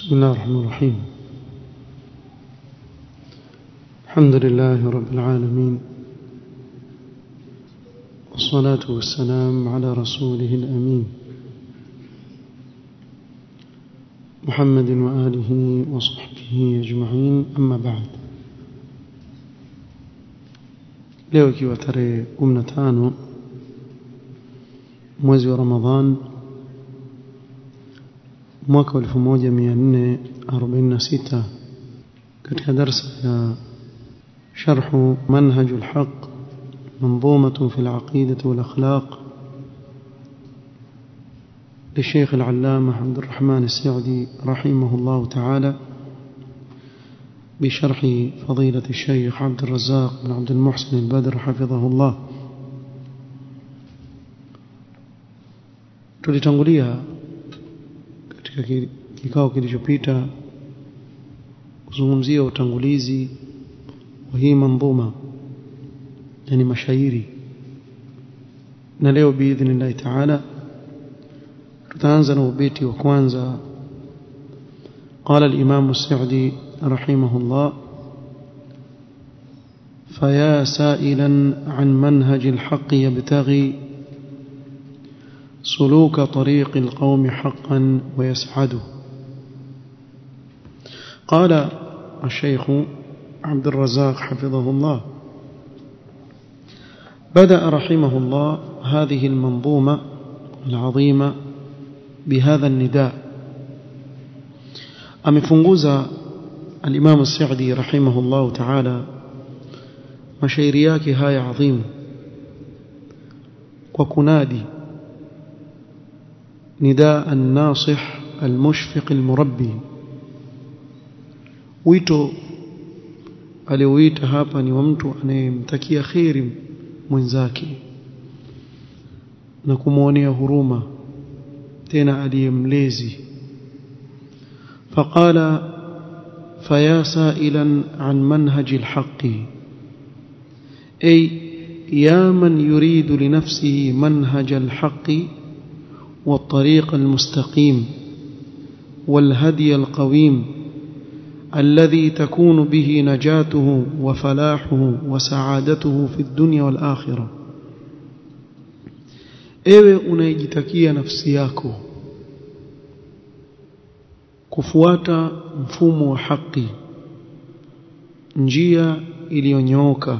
بسم الله الرحمن الرحيم الحمد لله رب العالمين والصلاة والسلام على رسوله الأمين محمد وآله وصحبه أجمعين أما بعد leo ikiwa tarehe 15 mwezi wa Ramadhan mwaka wa 1446 katika darasa ya شرح منهج الحق منظومة في العقيدة والأخلاق للشيخ العلامة عبد الرحمن السعدي رحمه الله تعالى بشرح فضيلة الشيخ عبد الرزاق بن عبد المحسن البدر حفظه الله tulitangulia katika kikao kilichopita kuzungumzia utangulizi wa hii mandhuma yani mashairi na leo biidhnillahi taala tutaanza na ubeti wa kwanza قال الإمام السعدي رحمه الله فيا سائلا عن منهج الحق يبتغي سلوك طريق القوم حقا ويسعده قال الشيخ عبد الرزاق حفظه الله بدأ رحمه الله هذه المنظومة العظيمة بهذا النداء amefunguza الإمام السعدي رحمه الله تعالى mashairi yake haya adhimu kwa kunadi nidaa an-nasih al-mushfiq al-murabbi wito aliouita hapa ni wa mtu anayemtakia kheri mwenzake na kumwonea huruma tena aliyemlezi فقال فيا سائلا عن منهج الحق أي يا من يريد لنفسه منهج الحق والطريق المستقيم والهدي القويم الذي تكون به نجاته وفلاحه وسعادته في الدنيا والآخرة ewe unayejitakia nafsi yako kufuata mfumo wa haki njia iliyonyooka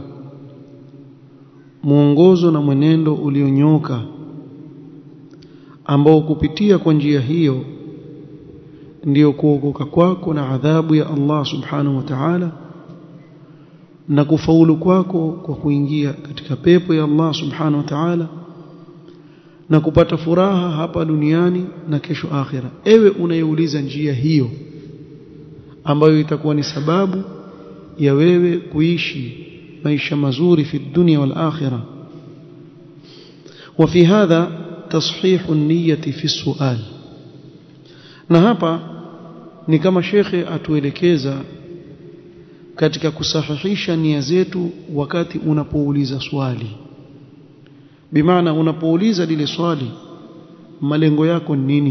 mwongozo na mwenendo ulionyooka ambao kupitia kwa njia hiyo ndiyo kuokoka kwako na adhabu ya Allah subhanahu wa ta'ala na kufaulu kwako kwa kuingia katika pepo ya Allah subhanahu wa ta'ala na kupata furaha hapa duniani na kesho akhira ewe unayeuliza njia hiyo ambayo itakuwa ni sababu ya wewe kuishi maisha mazuri fi dunia wal akhirah وفي هذا تصحيح النية في السؤال na hapa ni kama shekhe atuelekeza katika kusahihisha nia zetu wakati unapouliza swali bimaana unapouliza lile swali malengo yako ni nini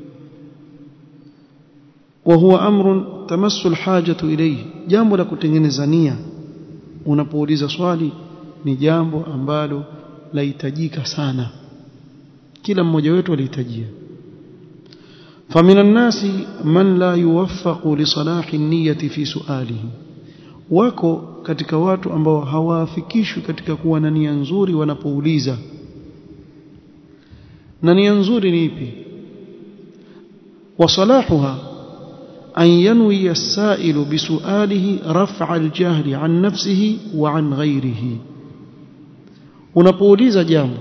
wa huwa amrun tamassu alhajatu ilayhi jambo la kutengeneza nia unapouliza swali ni jambo ambalo lahitajika sana kila mmoja wetu alihitajia فمن الناس من لا يوفق لصلاح النية في سؤاله wako katika watu ambao hawaafikishwi katika kuwa na nia nzuri wanapouliza na nia nzuri ni ipi wasalahuha an yanwi as-sa'ilu bisu'alihi raf'a al-jahli an nafsihi wa an ghayrihi unapouliza jambo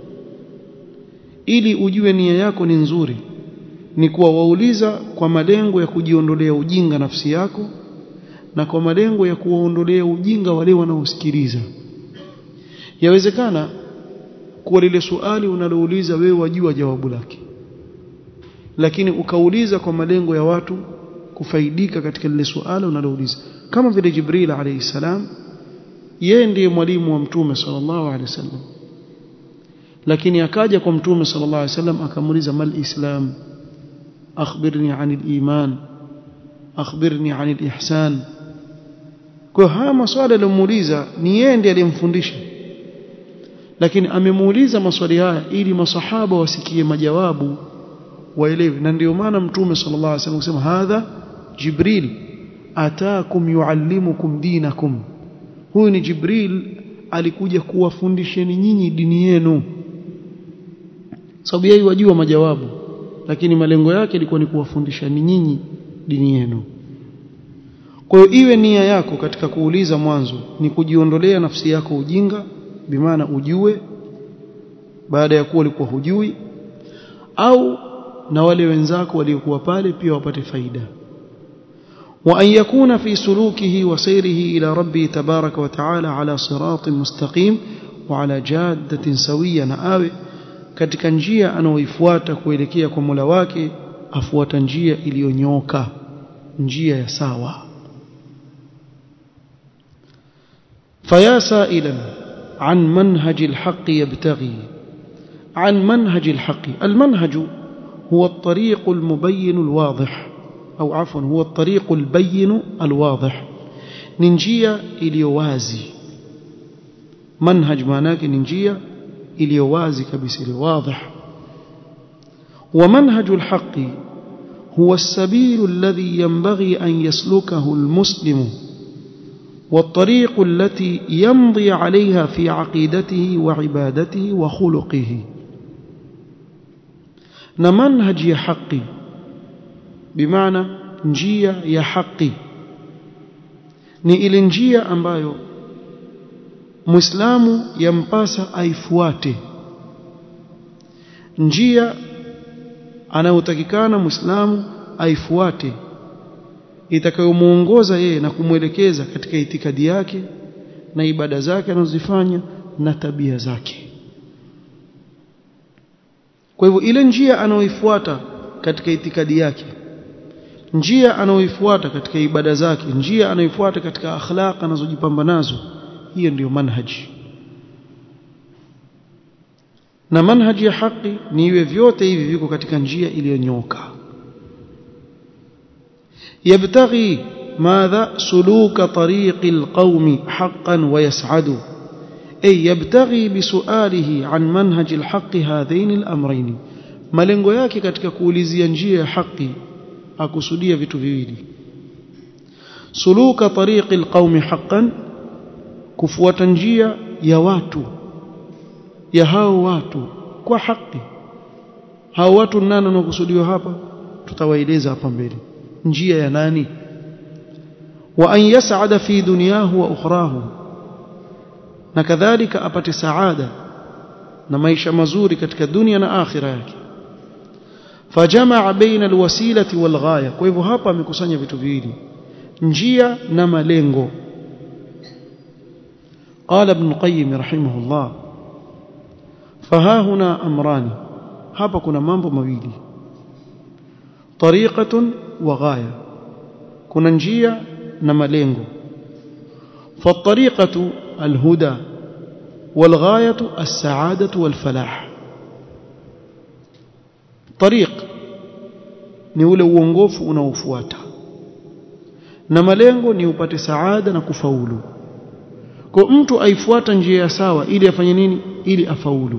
ili ujue nia yako ni nzuri ni kuwa wauliza kwa malengo ya kujiondolea ujinga nafsi yako na kwa malengo ya kuwaondolea ujinga wale wanaosikiliza yawezekana kuwa lile suali unalouliza wewe wajua jawabu lake lakini ukauliza kwa malengo ya watu kufaidika katika lile suala unalouliza kama vile Jibril alayhi salam yeye ndiye mwalimu wa mtume sallallahu alaihi wasallam lakini akaja kwa mtume sallallahu alaihi wasallam akamuuliza mal islam akhbirni anil iman akhbirni anil ihsan kwa haya maswali aliyomuuliza ni yeye ndiye aliyemfundisha lakini amemuuliza maswali haya ili masahaba wasikie majawabu waelewe na ndio maana mtume sallallahu alaihi wasallam kusema hadha jibril ataakum yuallimukum dinakum huyu ni jibril alikuja kuwafundisheni nyinyi dini yenu sababu yeye wajua majawabu lakini malengo yake ilikuwa ni kuwafundisha nyinyi dini yenu kwa hiyo iwe nia yako katika kuuliza mwanzo ni kujiondolea nafsi yako ujinga bimaana ujue baada ya kuwa ulikuwa hujui au na wale wenzako waliokuwa pale pia wapate faida وأن يكون في سلوكه وسيره إلى ربه تبارك وتعالى على صراط مستقيم وعلى جادة سوية نآوي katika njia anaoifuata kuelekea kwa Mola wake afuata njia iliyonyoka njia ya sawa فيا سائلا عن منهج الحق يبتغي عن منهج الحق المنهج هو الطريق المبين الواضح أو عفوا هو الطريق البين الواضح ننجية إليوازي منهج معناك ننجية إليوازي كبس واضح ومنهج الحق هو السبيل الذي ينبغي أن يسلكه المسلم والطريق التي يمضي عليها في عقيدته وعبادته وخلقه نمنهج حقي bimaana njia ya haki ni ile njia ambayo Muislamu yampasa aifuate njia anayotakikana Muislamu aifuate itakayomuongoza yeye na kumwelekeza katika itikadi yake na ibada zake anazozifanya na tabia zake kwa hivyo ile njia anayoifuata katika itikadi yake njia anayoifuata katika ibada zake njia anayoifuata katika akhlaq anazojipamba nazo hiyo ndiyo manhaji na manhaji ya haki ni iwe vyote hivi viko katika njia iliyonyoka yabtaghi madha suluka tariqi alqaumi haqqan wa yas'adu ay yabtaghi bisualihi an manhaji alhaqi hadhain alamrayn malengo yake katika kuulizia njia ya haki akusudia vitu viwili suluka tariqi alqaumi haqqan kufuata njia ya watu ya hao watu kwa haki hao watu nani wanaokusudiwa hapa tutawaeleza hapa mbele njia ya nani wa an yas'ada fi dunyahu wa ukhrahu na kadhalika apate saada na maisha mazuri katika dunia na akhira yake fajamaa baina alwasilati walghaya kwa hivyo hapa amekusanya vitu viwili njia na malengo قال ابن القيم رحمه الله فها هنا امران hapa kuna mambo mawili tariqatun wa ghaya kuna njia na malengo فالطريقه الهدى والغايه السعاده والفلاح طريق ni ule uongofu unaofuata na malengo ni upate saada na kufaulu kwa mtu aifuata njia ya sawa ili afanye nini ili afaulu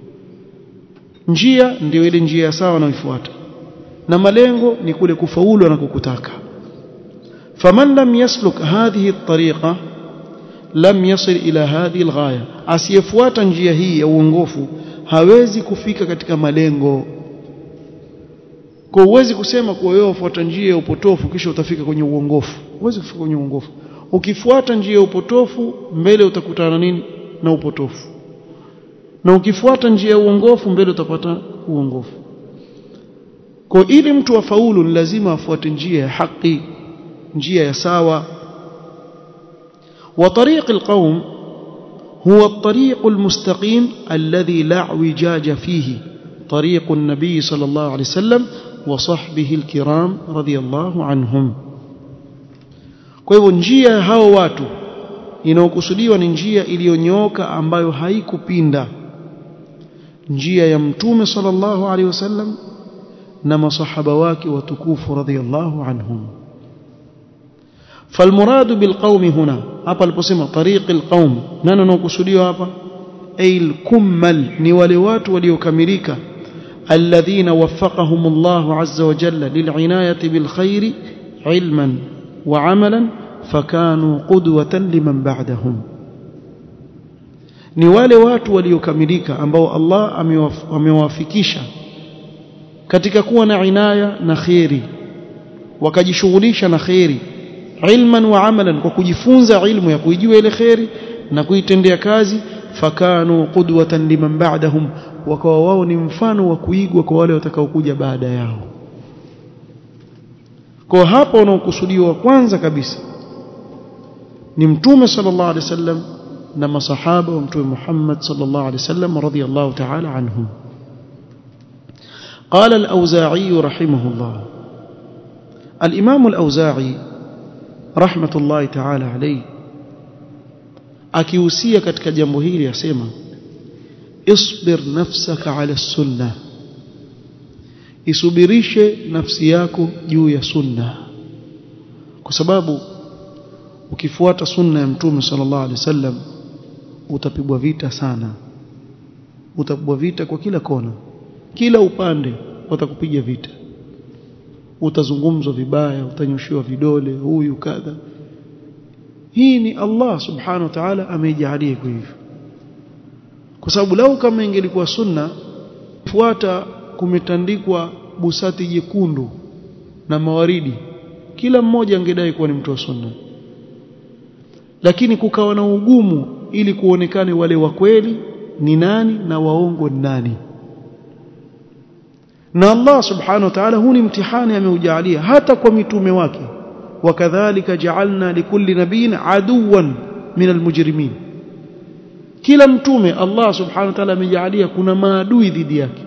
njia ndio ile njia ya sawa anayoifuata na malengo ni kule kufaulu anakokutaka faman lam yasluk hadhihi at-tariqa lam yasil ila hadhihi al-ghaya asiyefuata njia hii ya uongofu hawezi kufika katika malengo kwa uwezi kusema kuwa wewe ufuata njia ya upotofu kisha utafika kwenye uongofu uwezi kufika kwenye uongofu ukifuata njia ya upotofu mbele utakutana nini na upotofu na ukifuata njia ya uongofu mbele utapata uongofu kwa ili mtu afaulu ni lazima afuate njia ya haki njia ya sawa wa tariq alqawm huwa at-tariq al-mustaqim alladhi la wijaja fihi طريق النبي صلى الله عليه وسلم وصحبه الكرام رضي الله عنهم kwa hivyo njia ya hao watu inayokusudiwa ni njia iliyonyooka ambayo haikupinda njia ya mtume sallallahu alaihi wasallam na masahaba wake watukufu radhiallahu anhum falmuradu bilqaumi huna hapa aliposema tariqi alqaum nani anaokusudiwa hapa ay alkummal ni wale watu waliokamilika alladhina waffaqahum Allah azza wa jalla lil'inayati bilkhairi ilman wa amalan fakanu qudwatan liman ba'dahum ni wale watu waliokamilika ambao Allah amewafikisha katika kuwa na inaya na khairi wakajishughulisha na khairi ilman wa amalan kwa kujifunza ilmu ya kuijua ile khairi na kuitendea kazi fakanu qudwatan liman ba'dahum wakawa wao ni mfano wa kuigwa kwa wale watakaokuja baada yao kwa hapo unaokusudiwa kwanza kabisa ni mtume sallallahu alaihi wasallam na masahaba wa mtume Muhammad sallallahu alaihi wasallam radhiyallahu ta'ala anhum قال الأوزاعي رحمه الله الإمام الأوزاعي رحمة الله تعالى عليه akihusia katika jambo hili asema isbir nafsaka ala sunna isubirishe nafsi yako juu ya sunna kwa sababu ukifuata sunna ya mtume sallallahu alaihi wasallam utapigwa vita sana utapigwa vita kwa kila kona kila upande watakupiga vita utazungumzwa vibaya utanyoshiwa vidole huyu kadha hii ni Allah subhanahu wa ta'ala ameijalia hivyo kwa sababu lau kama ingelikuwa sunna fuata kumetandikwa busati jekundu na mawaridi kila mmoja angedai kuwa ni mtu wa sunna lakini kukawa na ugumu ili kuonekane wale wa kweli ni nani na waongo ni nani na Allah subhanahu wa ta'ala huu ni mtihani ameujalia hata kwa mitume wake wakadhalika ja'alna likulli nabiyyin aduwan min almujrimin kila mtume Allah subhanahu wa ta'ala amejalia kuna maadui dhidi yake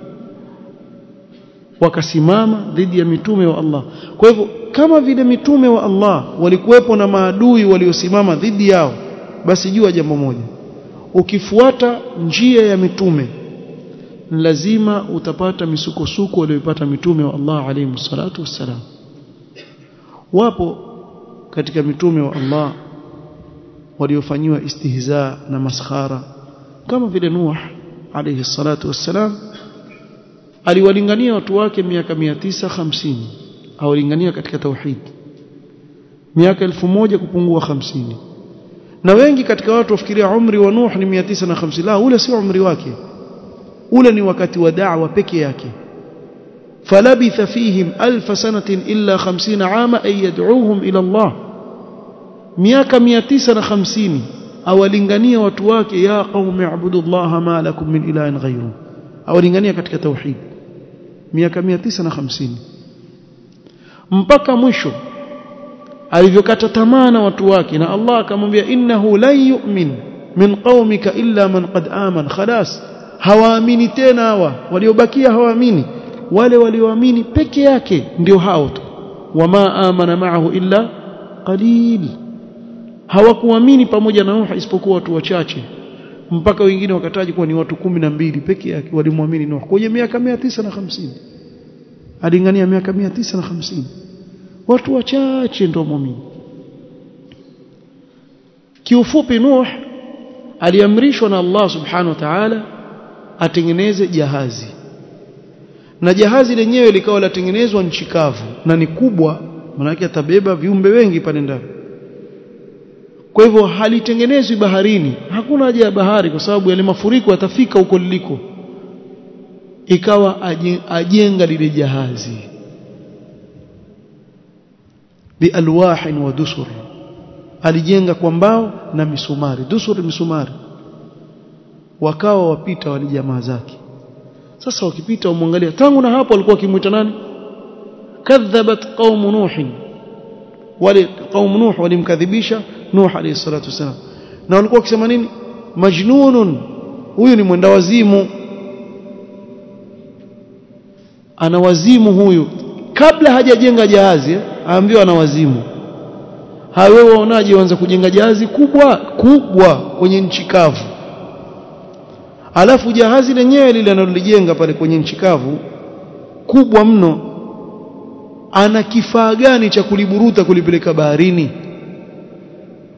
wakasimama dhidi ya mitume wa Allah kwa hivyo kama vile mitume wa Allah walikuwepo na maadui waliosimama dhidi yao basi jua jambo moja ukifuata njia ya mitume lazima utapata misukosuko walioipata mitume wa Allah alayhi salatu wassalam wapo katika mitume wa Allah waliofanyiwa istihza na maskhara kama vile Nuh alayhi salatu wassalam aliwalingania watu wake miaka 950 awalingania katika tauhid miaka 1000 kupungua 50 na wengi katika watu wafikiria umri wa Nuh ni 950 la ule sio umri wake ule ni wakati wa da'wa peke yake فلبث فيهم ألف سنة إلا خمسين عاما أن يدعوهم إلى الله miaka 950 awalingania watu wake ya qaumi ibudullaha ma lakum min ilahin ghayru awalingania katika tauhid miaka 950 mpaka mwisho alivyokata tamaa na watu wake na Allah akamwambia innahu lan yu'min min qaumika illa man qad aman khalas hawaamini tena hawa waliobakia hawaamini wale walioamini peke yake ndio hao tu wama amana ma'ahu illa qalil hawakuamini pamoja na Nuh isipokuwa watu wachache mpaka wengine wakataji kuwa ni watu kumi na mbili peke yake walimwamini Nuh kwenye miaka 950 alingania miaka 950 watu wachache ndio muamini kiufupi Nuh aliamrishwa na Allah subhanahu wa ta'ala atengeneze jahazi na jahazi lenyewe likawa latengenezwa nchi kavu na ni kubwa manake atabeba viumbe wengi pale ndani kwa hivyo halitengenezwi baharini hakuna haja ya bahari kwa sababu yale mafuriko yatafika huko liliko ikawa ajenga lile jahazi bialwahin wa dusur alijenga kwa mbao na misumari dusur misumari wakawa wapita wale jamaa zake sasa wakipita umwangalia tangu na hapo walikuwa wakimuita nani kadhabat qaum nuh wale qaum nuh walimkadhibisha nuh alayhi salatu wasalam na walikuwa wakisema nini majnunun huyu ni mwenda wazimu ana wazimu huyu kabla hajajenga jahazi aambiwa ana wazimu hawe waonaje waanza kujenga jahazi kubwa kubwa kwenye nchi kavu alafu jahazi lenyewe lile analolijenga pale kwenye nchi kavu kubwa mno ana kifaa gani cha kuliburuta kulipeleka baharini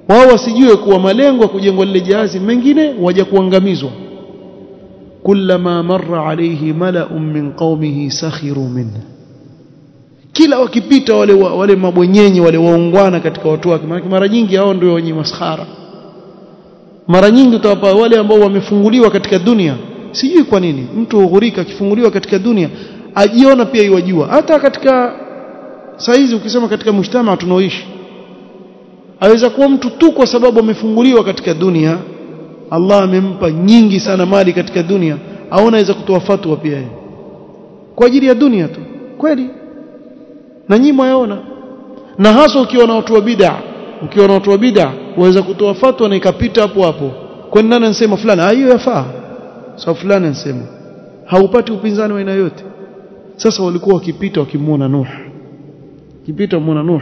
wao wasijue kuwa malengo ya kujengwa lile jahazi mengine waja kuangamizwa kullama marra alayhi mala'un min qaumihi sakhiru minhu kila wakipita wale wale mabwenyenye wale waungwana katika watu wake maana mara nyingi hao ndio wenye maskhara mara nyingi utawapa wale ambao wamefunguliwa katika dunia sijui kwa nini mtu ughurika akifunguliwa katika dunia ajiona pia iwajua hata katika saizi ukisema katika mshtama tunaoishi aweza kuwa mtu tu kwa sababu amefunguliwa katika dunia Allah amempa nyingi sana mali katika dunia au anaweza kutoa fatwa pia yeye kwa ajili ya dunia tu kweli na nyinyi mwaona na hasa ukiwa na watu wa bid'a ukiwa na watu wa bid'a waweza kutoa fatwa na ikapita hapo hapo kwa nini nani anasema fulani hiyo yafaa sawa so, fulani anasema haupati upinzani wa aina yote sasa walikuwa wakipita wakimuona Nuh kipita muona Nuh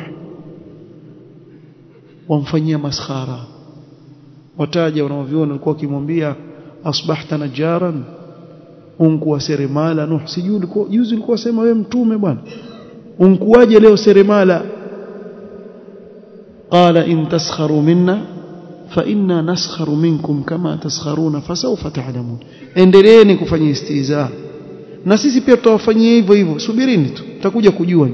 wamfanyia maskhara wataja wanaoviona walikuwa wakimwambia asbahta najaran unkuwa seremala Nuh sijui ulikuwa juzi ulikuwa sema wewe mtume bwana unkuwaje leo seremala qala in taskharu minna fa inna naskharu minkum kama taskharuna fasawfa ta'lamun endeleeni kufanya istiza na sisi pia tutawafanyia hivyo hivyo subirini tu tutakuja kujua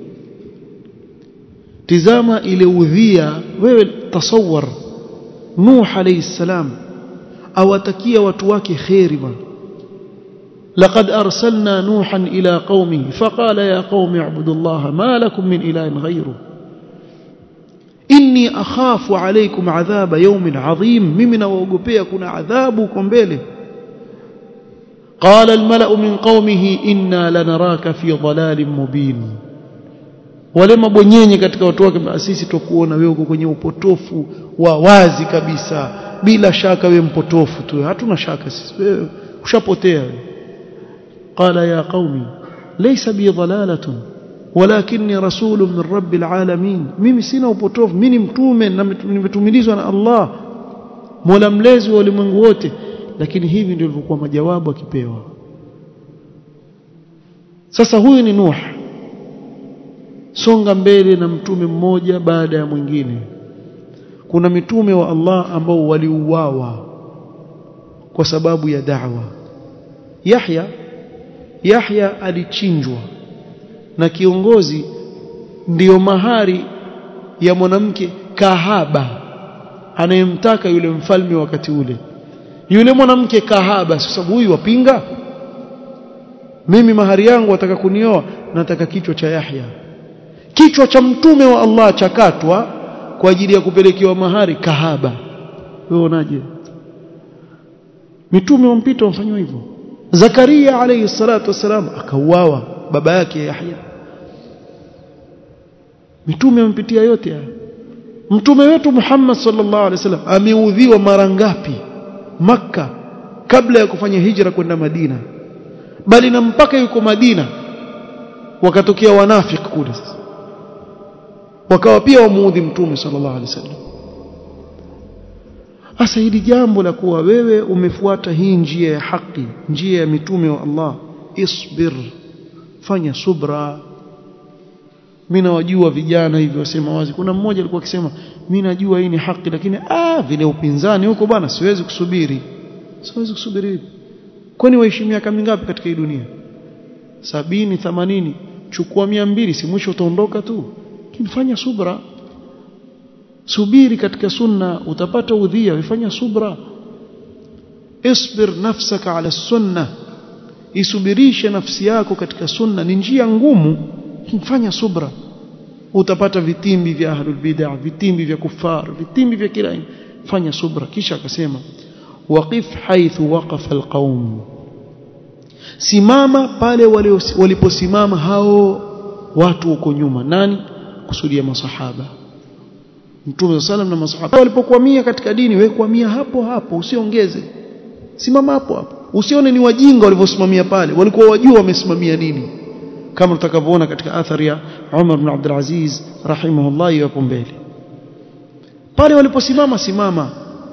tizama ile udhia wewe tasawwar nuh alayhi salam awatakia watu wake khairi bwana لقد أرسلنا نوحا إلى قومه فقال يا قوم اعبدوا الله ما لكم من إله غيره إني أخاف عليكم عذاب يوم عظيم ممن وقبيا كنا عذابكم بيله قال الملأ من قومه إنا لنراك في ضلال مبين wale mabwenyenye katika watu wake sisi tukuona wewe uko kwenye upotofu wa wazi kabisa bila shaka wewe mpotofu tu hatuna shaka sisi wewe ushapotea قال يا قومي ليس بي ضلالة ولكني رسول من رب العالمين mimi sina upotofu mimi mtume na nimetumilizwa na Allah Mola mlezi wa ulimwengu wote lakini hivi ndio ilivyokuwa majawabu akipewa sasa huyu ni Nuh songa mbele na mtume mmoja baada ya mwingine kuna mitume wa Allah ambao waliuawa kwa sababu ya da'wa Yahya Yahya alichinjwa na kiongozi ndiyo mahari ya mwanamke kahaba anayemtaka yule mfalme wakati ule yule mwanamke kahaba sababu huyu wapinga mimi mahari yangu wataka kunioa nataka kichwa cha Yahya kichwa cha mtume wa Allah chakatwa kwa ajili ya kupelekewa mahari kahaba wewe unaje mitume wampita wamfanywa hivyo Zakaria alayhi salatu wasalam akauawa baba yake Yahya mitume wampitia yote haya mtume wetu Muhammad sallallahu alaihi wasallam ameudhiwa mara ngapi maka kabla ya kufanya hijra kwenda Madina bali na mpaka yuko Madina wakatokea wanafiki kule wakawa pia wamuudhi mtume sallallahu alaihi wasallam Asa hili jambo la kuwa wewe umefuata hii njia ya haki, njia ya mitume wa Allah, isbir, fanya subra. Mimi nawajua vijana hivi wasema wazi. Kuna mmoja alikuwa akisema mimi najua hii ni haki, lakini ah, vile upinzani huko bwana, siwezi kusubiri, siwezi kusubiri. Kwani waishi miaka mingapi katika hii dunia? sabini, themanini, chukua mia mbili, si mwisho utaondoka tu. Lakini fanya subra subiri katika sunna utapata udhia ifanya subra isbir nafsaka ala sunna isubirishe nafsi yako katika sunna ni njia ngumu fanya subra utapata vitimbi vya ahlul bid'ah vitimbi vya kufar vitimbi vya kila fanya subra kisha akasema waqif haithu waqafa alqaum simama pale waliposimama hao watu huko nyuma nani kusudia masahaba Mtume sallam na masahaba walipokuamia katika dini wewe kuamia hapo hapo usiongeze simama hapo hapo usione ni wajinga walivyosimamia pale walikuwa wajua wamesimamia nini kama tutakavyoona katika athari ya Umar ibn Abdul Aziz rahimahullah hapo mbele pale waliposimama simama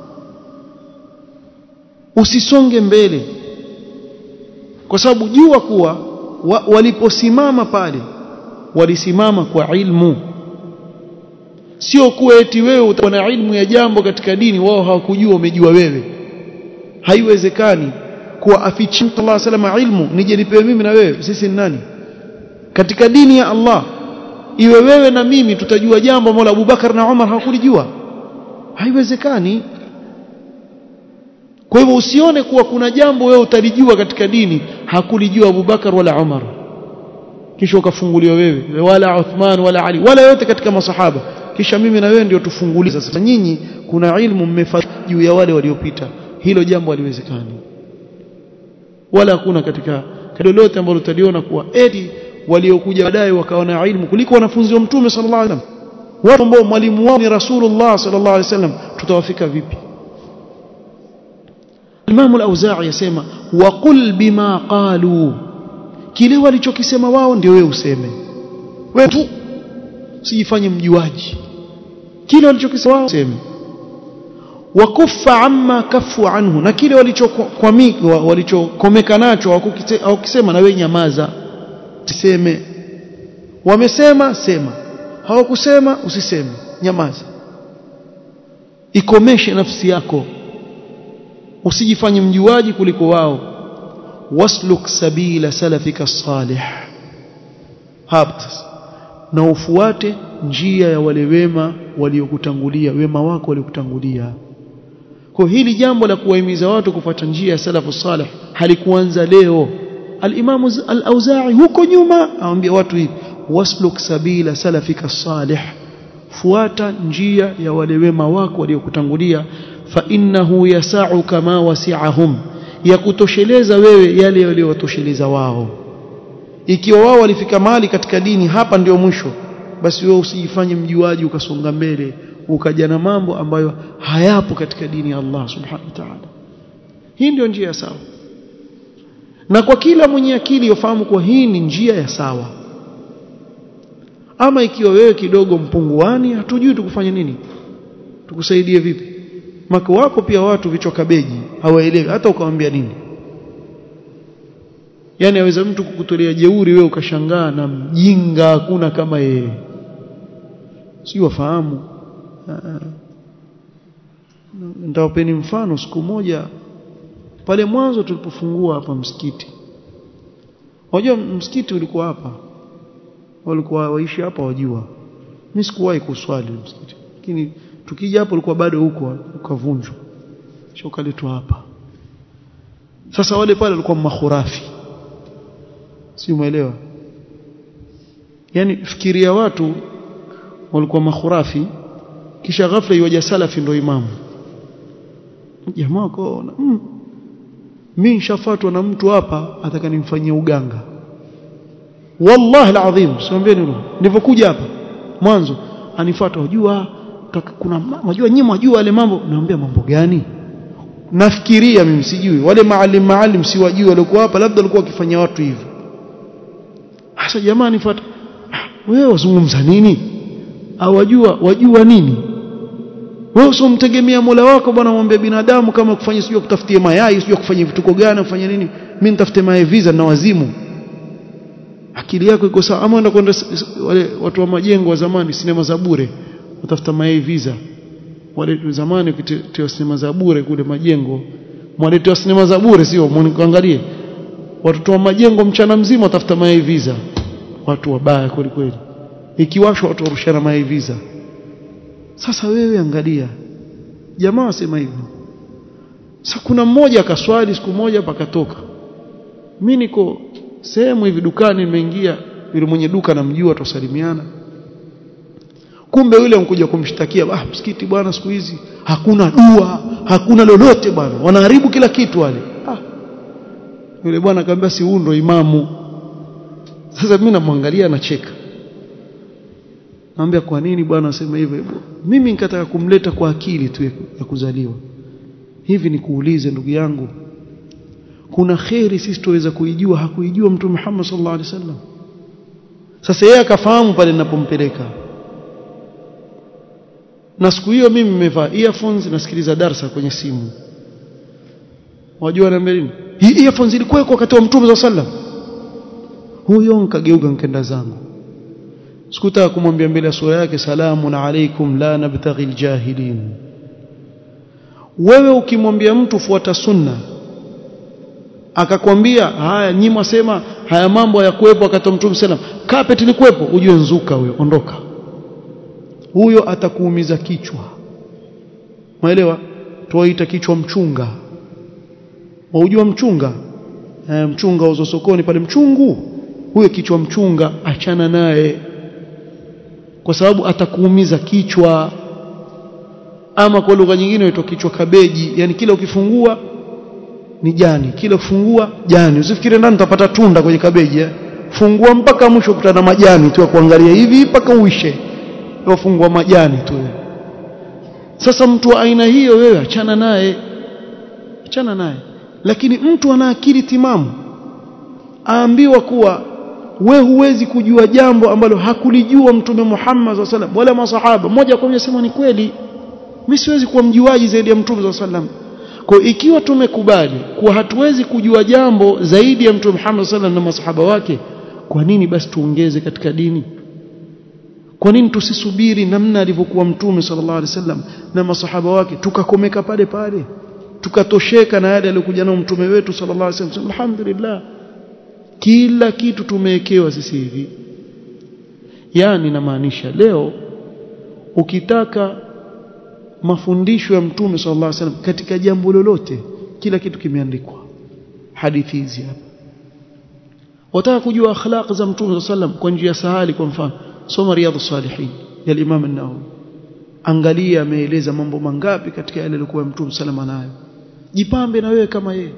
usisonge mbele kwa sababu jua kuwa wa, waliposimama pale walisimama kwa ilmu sio kuwa eti wewe utakuwa na ilmu ya jambo katika dini wao hawakujua umejua wewe haiwezekani kuwa afichi Mtume Allah salama ilmu nije nipewe mimi na wewe sisi ni nani katika dini ya Allah iwe wewe na mimi tutajua jambo Mola Abubakar na Umar hawakulijua haiwezekani kwa hivyo usione kuwa kuna jambo wewe utalijua katika dini hakulijua Abubakar wala Umar kisha ukafunguliwa wewe wala Uthman wala Ali wala yote katika masahaba kisha mimi na wewe ndio tufungulie sasa nyinyi kuna ilmu mmefanya juu ya wale waliopita hilo jambo haliwezekani wala hakuna katika lolote ambalo utaliona kuwa eti waliokuja baadaye wakawa na ilmu kuliko wanafunzi wa mtume sallallahu alaihi wasallam watu ambao mwalimu wao ni rasulullah sallallahu alaihi wasallam tutawafika vipi Imam al-Auza'i yasema waqul bima qalu kile walichokisema wao ndio wewe useme wewe tu usijifanye mjuaji kile walichokisema wao useme wakuffa amma kafu anhu na kile walichokwamika walichokomeka nacho hawakisema na wewe nyamaza usiseme wamesema sema hawakusema usiseme nyamaza ikomeshe nafsi yako usijifanye mjuaji kuliko wao wasluk sabila salafika salih hapo na ufuate njia ya wale wema waliokutangulia wema wako waliokutangulia kwa hili jambo la kuwahimiza watu kufuata njia ya salafu salih halikuanza leo al-Imam al-Auza'i huko nyuma aambia watu hivi wasluk sabila salafika salih fuata njia ya wale wema wako waliokutangulia fa innahu yasau kama wasi'ahum ya kutosheleza wewe yale waliowatosheleza wao ikiwa wao walifika mahali katika dini hapa ndio mwisho basi wewe usijifanye mjuaji ukasonga mbele ukaja na mambo ambayo hayapo katika dini ya Allah subhanahu wa ta'ala hii ndio njia ya sawa na kwa kila mwenye akili yofahamu kuwa hii ni njia ya sawa ama ikiwa wewe kidogo mpunguani hatujui tukufanye nini tukusaidie vipi maka wako pia watu vichwa kabeji hawaelewi hata ukamwambia nini yani aweza mtu kukutolea jeuri wewe ukashangaa na mjinga hakuna kama yeye si wafahamu nitawapeni mfano siku moja pale mwanzo tulipofungua hapa msikiti wajua msikiti ulikuwa hapa walikuwa waishi hapa wajua mimi sikuwahi kuswali msikiti lakini tukija hapo ulikuwa bado huko ukavunjwa kisha ukaletwa hapa sasa wale pale walikuwa mahurafi si umeelewa yani fikiria watu walikuwa mahurafi kisha ghafla iwaja salafi ndio imamu jamaa kaona mm, mimi nishafuatwa na mtu hapa atakanimfanyia uganga wallahi alazim siambie nini nilipokuja hapa mwanzo anifuata wajua kuna wajua nyinyi mwajua wale mambo naambia mambo gani nafikiria mimi sijui wale maalim maalim siwajui walikuwa hapa labda walikuwa wakifanya watu hivyo hasa jamaa nifuata wewe wazungumza nini au wajua wajua nini wewe usimtegemea Mola wako bwana mwambie binadamu kama kufanya sijui kutafutia mayai sijui kufanya vituko gani kufanya nini mimi nitafute mayai visa na wazimu akili yako iko sawa ama kwenda wale watu wa majengo wa zamani sinema za bure utafuta mayai visa wale zamani ukitetea sinema za bure kule majengo mwaletewa sinema za bure sio mwangalie watoto wa majengo mchana mzima watafuta mayai visa watu wabaya kweli kweli ikiwashwa watu warushana mayai visa sasa wewe angalia jamaa wasema hivyo sasa kuna mmoja akaswali siku moja pakatoka mimi niko sehemu hivi dukani nimeingia yule mwenye duka namjua tusalimiana kumbe yule mkuja kumshtakia ah msikiti bwana siku hizi hakuna dua hakuna lolote bwana wanaharibu kila kitu wale ah yule bwana akamwambia si huyu ndo imamu sasa mimi namwangalia nacheka Naambia kwa nini bwana asema hivyo hivyo? Mimi nikataka kumleta kwa akili tu ya kuzaliwa. Hivi ni kuulize ndugu yangu. Kuna kheri sisi tuweza kuijua hakuijua Mtume Muhammad sallallahu alaihi wasallam. Sasa yeye akafahamu pale ninapompeleka. Na siku hiyo mimi nimevaa earphones nasikiliza darsa kwenye simu. Wajua na nini? Hii earphones ilikuwa wakati wa Mtume sallallahu alaihi wasallam. Huyo nikageuka nikaenda zangu sikutaka kumwambia mbele ya sura yake salamun alaikum la nabtaghi aljahilin wewe ukimwambia mtu fuata sunna akakwambia haya nyinyi mwasema haya mambo hayakuwepo wakati wa mtume sallam carpet ilikuwepo ujue nzuka huyo ondoka huyo atakuumiza kichwa maelewa tuwaita kichwa mchunga waujua mchunga e, mchunga uzo sokoni pale mchungu huyo kichwa mchunga achana naye kwa sababu atakuumiza kichwa ama kwa lugha nyingine inaitwa kichwa kabeji yani kila ukifungua ni jani kila ukifungua jani usifikiri ndani utapata tunda kwenye kabeji eh? fungua mpaka mwisho kutana majani tu ya kuangalia hivi mpaka uishe wafungua majani tu sasa mtu wa aina hiyo wewe achana naye achana naye lakini mtu ana akili timamu aambiwa kuwa we huwezi kujua jambo ambalo hakulijua mtume Muhammad SAW sallam wala masahaba moja kwa moja sema ni kweli mimi siwezi kuwa mjuaji zaidi ya mtume SAW sallam kwa ikiwa tumekubali kuwa hatuwezi kujua jambo zaidi ya mtume Muhammad SAW na masahaba wake kwa nini basi tuongeze katika dini kwa nini tusisubiri namna alivyokuwa mtume sallallahu alaihi wasallam na masahaba wake tukakomeka pale pale tukatosheka na yale aliyokuja nao mtume wetu sallallahu alaihi wasallam alhamdulillah kila kitu tumewekewa sisi hivi yani namaanisha leo ukitaka mafundisho ya mtume sallallahu alaihi wasallam katika jambo lolote kila kitu kimeandikwa hadithi hizi hapa wataka kujua akhlaq za mtume sallallahu alaihi wasallam kwa njia sahali kwa mfano soma riyadhus salihin ya Imam an-Nawawi angalia ameeleza mambo mangapi katika yale aliyokuwa mtume salama nayo jipambe na wewe kama yeye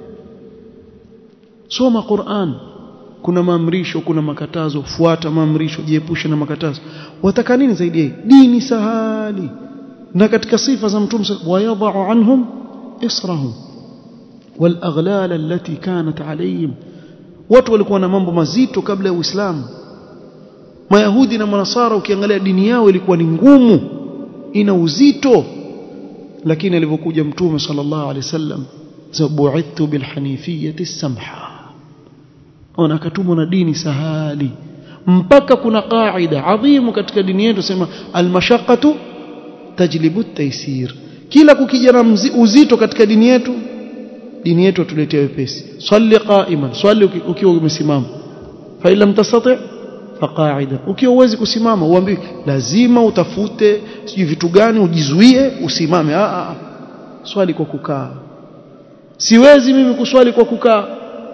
soma Qur'an kuna maamrisho kuna makatazo fuata maamrisho jiepushe na makatazo wataka nini zaidi yeye dini sahali na katika sifa za mtume wayadha'u anhum israhum wal aghlal allati kanat alayhim watu walikuwa na mambo mazito kabla ya Uislamu Mayahudi na Manasara ukiangalia dini yao ilikuwa ni ngumu ina uzito lakini alivyokuja mtume sallallahu alaihi wasallam zabu'ithu bilhanifiyati samha ona akatumwa na dini sahali mpaka kuna qaida adhimu katika dini yetu sema almashaqqatu tajlibu at-taysir kila kukija na uzito katika dini yetu dini yetu tuletea wepesi swali qa'iman swali ukiwa umesimama fa illam tastati' faqaida ukiwa uwezi kusimama uambiwe lazima utafute sijui vitu gani ujizuie usimame a a swali kwa kukaa siwezi mimi kuswali kwa kukaa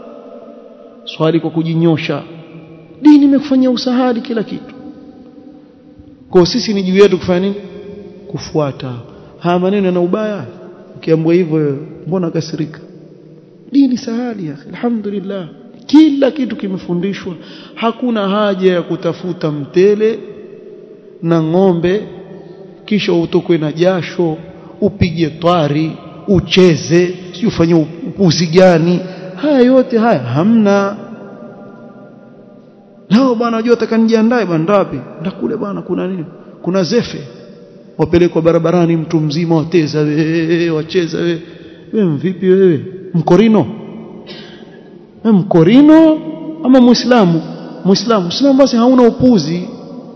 swali kwa kujinyosha dini imekufanyia usahali kila kitu kwa sisi ni juu yetu kufanya nini kufuata haya maneno yana ubaya ukiambiwa hivyo mbona kasirika dini sahali ya alhamdulillah kila kitu kimefundishwa hakuna haja ya kutafuta mtele na ng'ombe kisha utokwe na jasho upige twari ucheze si ufanye upuzi gani haya yote haya hamna leo bwana unajua atakanijiandae bwana wapi ndakule bwana kuna nini kuna zefe wapelekwa barabarani mtu mzima wateza wewe wacheza wewe wewe vipi wewe mkorino mkorino ama muislamu muislamu muislamu basi hauna upuzi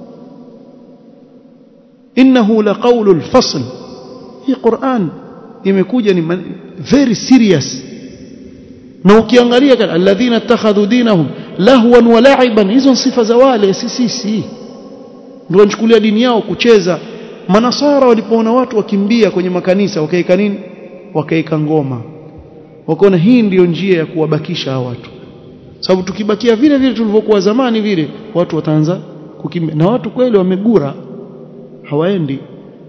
innahu laqawlu alfasl hii Qur'an imekuja ni very serious na ukiangalia alladhina ittakhadhu dinahum lahwan wa la'iban hizo sifa za wale si sisi ndio wanachukulia dini yao kucheza manasara walipoona watu wakimbia kwenye makanisa wakaeka nini wakaeka ngoma wakaona hii ndiyo njia ya kuwabakisha hawa watu sababu tukibakia vile vile tulivyokuwa zamani vile watu wataanza kukimbia na watu kweli wamegura hawaendi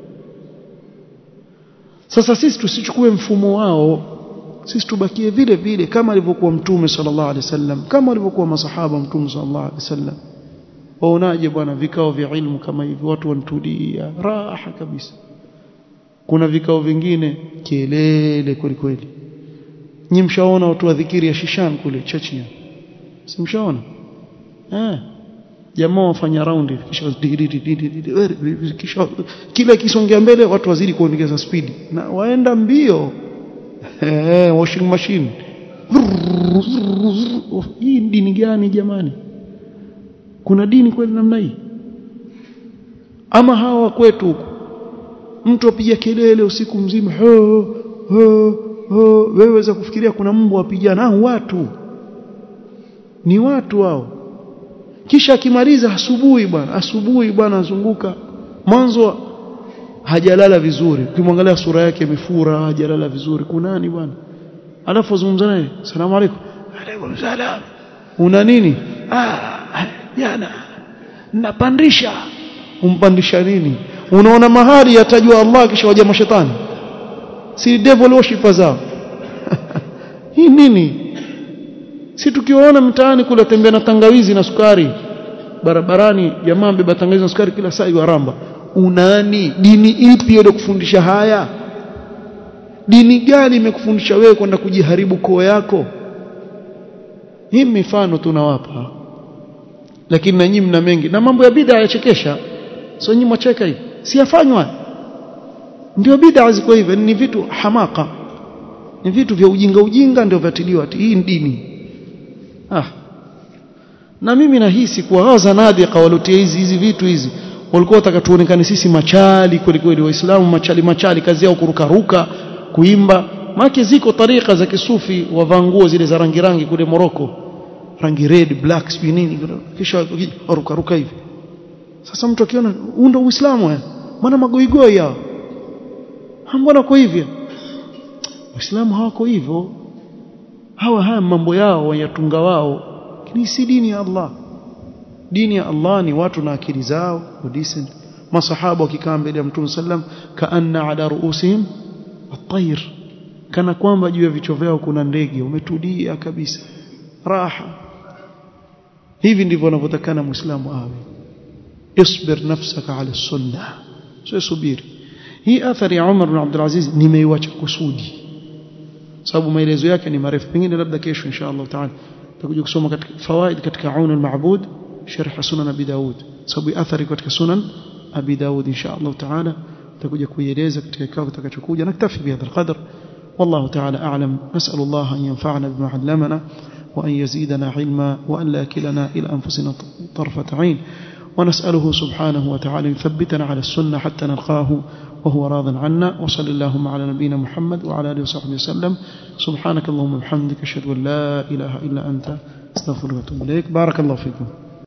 sasa sisi tusichukue mfumo wao sisi tubakie vile vile kama alivyokuwa mtume sallallahu alaihi wasallam kama alivyokuwa masahaba mtume sallallahu alaihi wasallam waonaje bwana vikao vya ilmu kama hivi watu wanatulia raha kabisa kuna vikao vingine kelele kweli kweli nyi mshaona watu wa dhikiri ya Shishan kule Chechnya si mshaona eh jamaa wafanya raundi kisha kisha kila kisongea mbele watu wazidi kuongeza speed na waenda mbio eh washing machine hii dini gani jamani kuna dini kweli namna hii ama hawa kwetu huku mtu apiga kelele usiku mzima ho ho ho wewe weza kufikiria kuna mbwa wapigana ah watu ni watu hao kisha akimaliza asubuhi bwana asubuhi bwana azunguka mwanzo hajalala vizuri ukimwangalia sura yake imefura hajalala vizuri kunani bwana alafu azungumza naye salamu alaykum alaykum salam una nini ah jana napandisha umpandisha nini unaona mahali yatajua Allah kisha waja mashetani si devil worshipper zao hii nini si tukiwaona mtaani kula tembea na tangawizi na sukari barabarani jamaa mbeba tangawizi na sukari kila saa yaramba unani dini ipi ile kufundisha haya dini gani imekufundisha wewe kwenda kujiharibu koo yako hii mifano tunawapa lakini na nyinyi mna mengi na mambo ya bid'a yachekesha sio nyinyi mwacheka hivi si yafanywa ndio bid'a ziko hivyo ni vitu hamaka ni vitu vya ujinga ujinga ndio vyatiliwa ati hii dini ah na mimi nahisi kuwa hawa zanadiqa walotia hizi hizi vitu hizi walikuwa wataka tuonekane sisi machali kweli kweli waislamu machali machali kazi yao kurukaruka kuimba make ziko tarika za kisufi wavaa nguo zile za rangi rangi kule Morocco rangi red black sijui nini kisha waruka ruka hivi sasa mtu akiona huu ndio uislamu eh maana magoigoi hao mbona kwa hivyo waislamu hawako hivyo hawa haya mambo yao wayatunga wao lakini si dini ya Allah dini ya Allah ni watu na akili zao decent masahaba wakikaa mbele ya mtume sallam kaanna ala ruusihim at-tayr kana kwamba juu ya vichwa vyao kuna ndege umetulia kabisa raha hivi ndivyo wanavyotakana muislamu awe isbir nafsaka ala sunna sio subiri hii athari ya Umar bin Abdul Aziz nimeiacha kusudi sababu maelezo yake ni marefu pengine labda kesho insha Allah taala tutakuja kusoma katika fawaid katika aun al-ma'bud sharh sunan abi daud sababu athari katika sunan abi daud insha Allah taala tutakuja kuieleza katika kikao kitakachokuja naktafi bihadha alqadr والله تعالى أعلم نسأل الله أن ينفعنا بما علمنا وأن يزيدنا علما وأن لا كلنا إلى أنفسنا طرفة عين ونسأله سبحانه وتعالى يثبتنا على السنة حتى نلقاه وهو راض عنا وصل اللهم على نبينا محمد وعلى آله وصحبه وسلم سبحانك اللهم وبحمدك أشهد أن لا إله إلا أنت استغفرك وأتوب إليك بارك الله فيكم